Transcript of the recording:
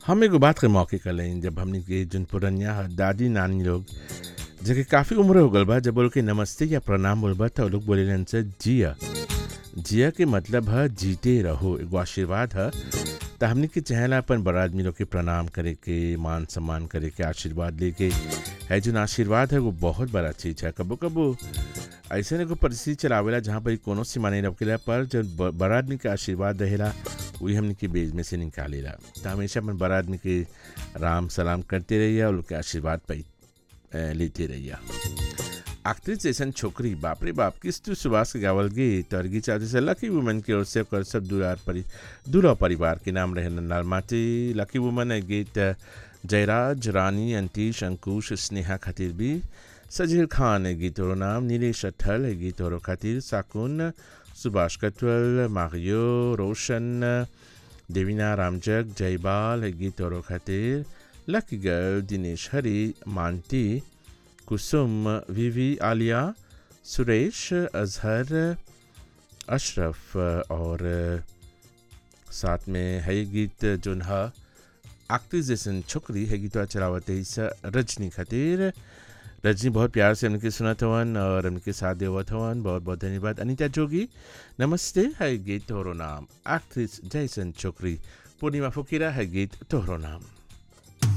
हम एगो बात के मौके कर लें जब हमने के जन पुरनिया ह, दादी नानी लोग जेके काफ़ी उम्र हो गल बा जब बोल के नमस्ते या प्रणाम बोलबा त उ लोग बोलेलन से जिया जिया के मतलब है जीते रहो एगो आशीर्वाद है त हमने के चाहेला अपन बड़ा आदमी लोग के प्रणाम करे के मान सम्मान करे के आशीर्वाद लेके है जो आशीर्वाद है वो बहुत बड़ा चीज़ है कबो कबो ऐसे एगो परिस्थिति चलावेला जहाँ पर कोनो सीमा नहीं रखेला पर जब ब- बड़ा आदमी के आशीर्वाद रहेला वही हमने के बेज में से निकालेला तो हमेशा अपन बड़ा आदमी के राम सलाम करते रहिए और उनके आशीर्वाद पाई अ, लेते रहिए एक्ट्रेस जैसन छोकरी बाप रे बाप किस तू सुभाष के गावल गीत और गीत चाहते से लकी वुमन की ओर से ओकर सब दुलार परि दुल्हा परिवार के नाम रहे नंदाल माटी लकी वुमन है गीत जयराज रानी अंतीश अंकुश स्नेहा खातिर भी सजील खान है गीत और नाम नीलेश अठल है गीत और खातिर साकुन सुभाष कटवल मारियो रोशन देवीना रामजग जयबाल है गीत और खातिर लकी गर्ल दिनेश हरी मानती कुसुम विवी आलिया सुरेश अजहर अशरफ और साथ में है ये गीत जोन है एक्ट्रेस जैसन छोकरी है गीतवा चलावत है इस रजनी खातिर रजनी बहुत प्यार से उनके सुनत हवन और उनके साथ देवत हवन बहुत बहुत धन्यवाद अनीता जोगी नमस्ते है गीत तोहरो नाम एक्ट्रेस जैसन छोकरी पूर्णिमा फुकीरा है गीत तोहरो नाम